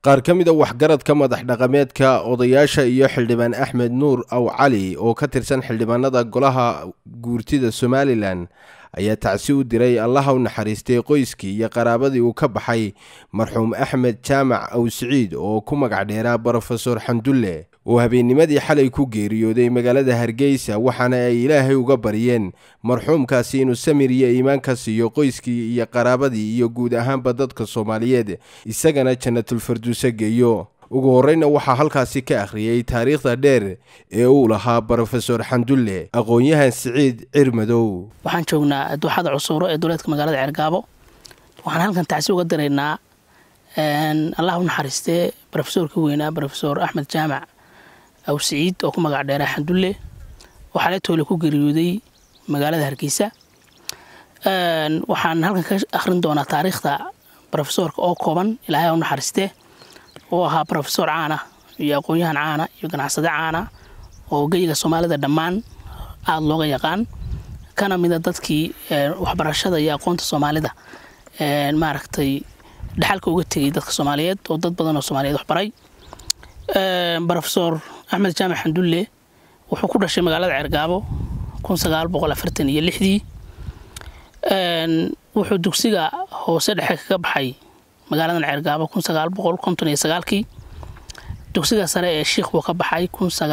qaar ka mid a waxgaradka madax dhaqameedka odayaasha iyo xildhibaan axmed nuur aw cali oo ka tirsan xildhibaanada golaha guurtida somalilan ayaa tacsi u diray allaha u naxariistay qoyskii iyo qaraabadii uu ka baxay marxuum axmed jaamac aw siciid oo ku magac dheeraa brofesor xamdulle oo habeennimadii xalay ku geeriyooday magaalada hargeysa waxaana ay ilaahay uga baryeen marxuumkaasi inuu samir iyo iimaanka siiyo qoyskii iyo qaraabadii iyo guud ahaanba dadka soomaaliyeed isagana jannatulfarduuse geeyo ugu horreyna waxaa halkaasi ka akhriyey taariikhda dheer ee uu lahaa brofesor xamdulle aqoon-yahan siciid cirmadow waxaan joognaa dooxada cusuuro ee duleedka magaalada ceergaabo waxaan halkan tacsi uga diraynaa allah u naxariistee brofesorka weynaa brofesor axmed jaamac aw siciid oo ku magac dheeraa xamdulle oo xaletoole ku geeriyooday magaalada hargeysa waxaan halkan ka akhrin doonaa taariikhda brofesorka oo kooban ilaahay u naxariistee oo ahaa brofesor caana iyo aqoon-yahan caana iyo ganacsade caana oo geyiga soomaalida dhammaan aada looga yaqaan kana mida dadkii waxbarashada iyo aqoonta soomaalida maaragtay dhaxalka uga tegay dadka soomaaliyeed oo dad badan oo soomaaliyeed waxbaray brofesor axmed jaamac xamdulle wuxuu ku dhashay magaalada ceergaabo iyo lixdii wuxuu dugsiga hoose dhexe kaga baxay magaaladan ceergaabo kii dugsiga sare ee shiikh buu ka baxay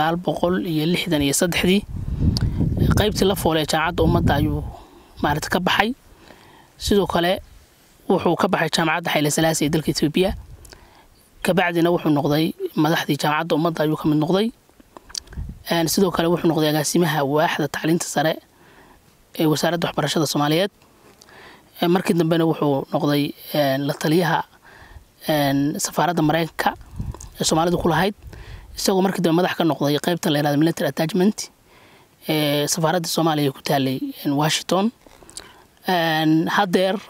iyo saddexdii qaybtii la foole ee jaamacadda ummadda ayuu maarata ka baxay sidoo kale wuxuu ka baxay jaamacadda xayle salaasi ee dalka etoobiya kabacdina wuxuu noqday madaxdii jaamacadda ummadda ayuu ka mid noqday sidoo kale wuxuu noqday agaasimaha waaxda tacliinta sare ee wasaaradda waxbarashada soomaaliyeed markii dambena wuxuu noqday la taliyaha safaaradda mareykanka ee soomaalidu ku lahayd isagoo markii dambe madax ka noqday qeybta la yirahdo military attachment ee safaaradda soomaaliya ku taalay washington haddeer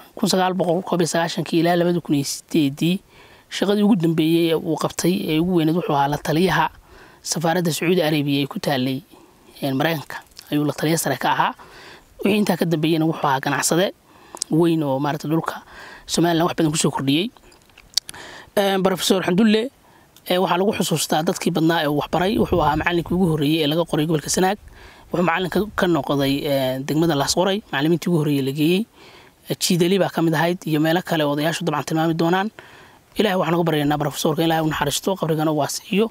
ilaa labadii shaqadii ugu dambeeyey ee uu qabtay ee ugu weyneed wuxuu ahaa la taliyaha safaaradda sacuudi arabiya ee ku taalay mareykanka ayuu la taliya sare ka ahaa wixii intaa ka dambeeyena wuxuu ahaa ganacsade weyn oo maarata dhulka somalilan wax badan kusoo kordhiyey brofesor xamdulle waxaa lagu xusuustaa dadkii badnaa ee uu waxbaray wuxuu ahaa macalinkii ugu horreeyey ee laga qoray gobolka sanaag wuxuu macalinka ka noqday degmada laasqoray macalimiintii ugu horreeye la geeyey jiidali baa ka mid ahayd iyo meelo kale oo odayaashu dabcan tilmaami doonaan ilahay waxaan uga baryaynaa brofesorka ilahay u naxariisto qabrigana u waasiiyo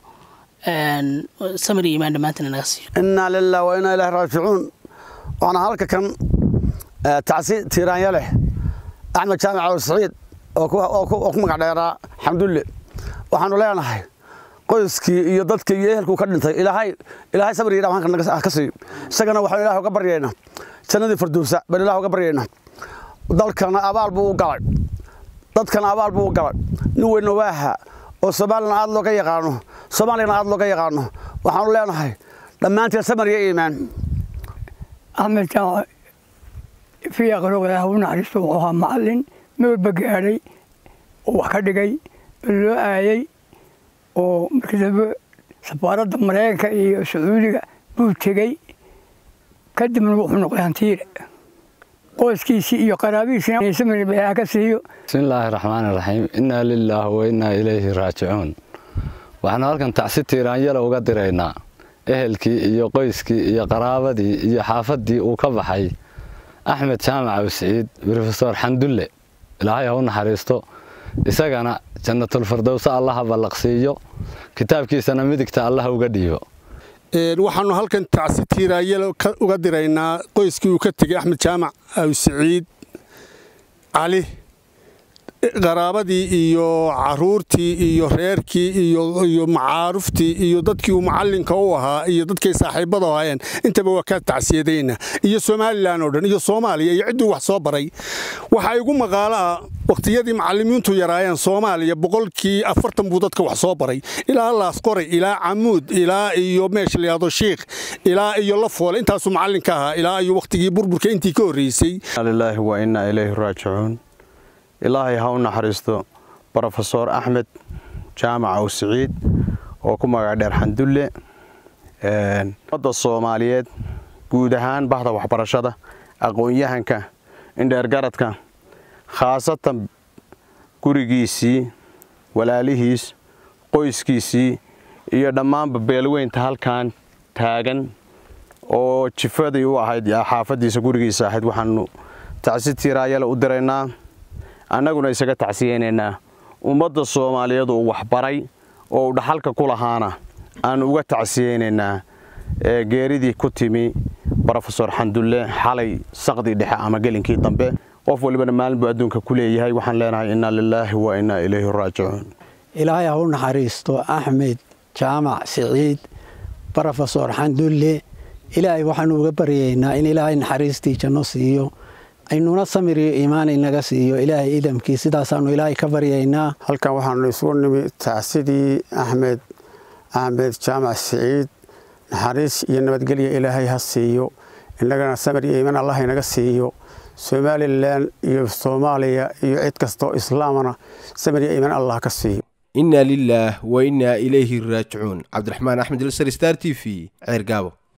samir iyo imaan dhammaantina naga siiyo innaa lilah wa innaa ilahi raajicuun waxaana halka kan tacsi tiiraanya leh axmed jaamac aw saciid oo ku magac dheeraa xamdulle waxaanu leenahay qoyskii iyo dadkii iyo ehelkuu ka dhintay ilaahay ilaahay sabir iyo dhamaanka ka siiyo isagana waxaan ilaah uga baryaynaa jannadii firdowsa baan ilaah uga baryaynaa dalkana abaal buu u galay dadkana abaal buu u galay nin weynna waaha oo soomaalina aad looga yaqaano soomaaliyana aad looga yaqaano waxaanu leenahay dhammaanteen samar iyo iimaan axmed jaamac fiyaaqroogah u naxariisto wuxuu ahaa macallin mewalba gaadhay oo wax ka dhigay oo loo aayay oo markii dambe safaaradda maraykanka iyo sacuudiga buu tegey kadibna wuxuu noqday hantiile qoyskiisii iyo qaraabihiisina samir ka siiyo bismillaahi raxmaani raxiim innaa lilaah wa innaa ilayhi raajicuun waxaanu halkan tacsi tiiraanyala uga diraynaa ehelkii iyo qoyskii iyo qaraabadii iyo xaafaddii uu ka baxay axmed jaamac aw siciid brofesor xamdulle ilaahay ha u naxariisto isagana jannatulfirdowse allaha ballaqsiiyo kitaabkiisana midigta allaha uga dhiibo waxaanu halkan tacsi tiiraayal uga diraynaa qoyskii uu ka tegey axmed jaamac aw siciid cali qaraabadii iyo caruurtii iyo reerkii iyo macaaruftii iyo dadkii uu macallinka u ahaa iyo dadkay saaxiibada ahaayeen intaba waa ka tacsiyadayna iyo somalilan oo dhan iyo soomaaliya iyo cidduu wax soo baray waxaa igu maqaalo ah wakhtiyadii macallimiintu yaraayeen soomaaliya boqolkii afartan buu dadka wax soo baray ilaa laasqoray ilaa camuud ilaa iyo meesha layahdo shiikh ilaa iyo lafoole intaasuu macallinka ahaa ilaa iyo wakhtigii burburka intii ka horreysay lilaahi wa innaa ilayhi raajicuun ilaahay ha u naxariisto brofesor axmed jaamac aw siciid oo ku magac dheer xandulle ummadda soomaaliyeed guud ahaan bahda waxbarashada aqoon-yahanka indheergaradka khaasatan gurigiisii walaalihiis qoyskiisii iyo dhammaanba beelweynta halkan taagan oo jifadii u ahayd xaafaddiisa gurigiisa ahayd waxaanu tacsi tiiraayale u diraynaa annaguna isaga tacsiyeynaynaa ummadda soomaaliyeed uu waxbaray oo uu dhaxalka ku lahaana aanu uga tacsiyeynaynaa geeridii ku timi brofesor xandulle xalay saqdii dhexe ama gelinkii dambe qof walibana maalin buu adduunka ku leeyahay waxaan leenahay innaa lilaahi wa innaa ilayhi raajicuun ilaahay ha u naxariisto axmed jaamac siciid brofesor xandulle ilaahay waxaanu uga baryaynaa in ilaahay naxariistii janno siiyo aynuna samir iyo iimaan inaga siiyo ilaahay idamkii sidaasaanu ilaahay ka baryaynaa halkan waxaanu isugu nimi tacsidii axmed axmed jaamac siciid naxariis iyo nabadgelya ilaahay ha siiyo innagana samir iyo iimaan allah inaga siiyo somalilan iyo soomaaliya iyo cid kastoo islaamana samir iyo iimaan allah ka siiyo inna lilaah wa innaa ilayhi raajicuun cabdiraxmaan axmed ilsar star t v ceer gaabo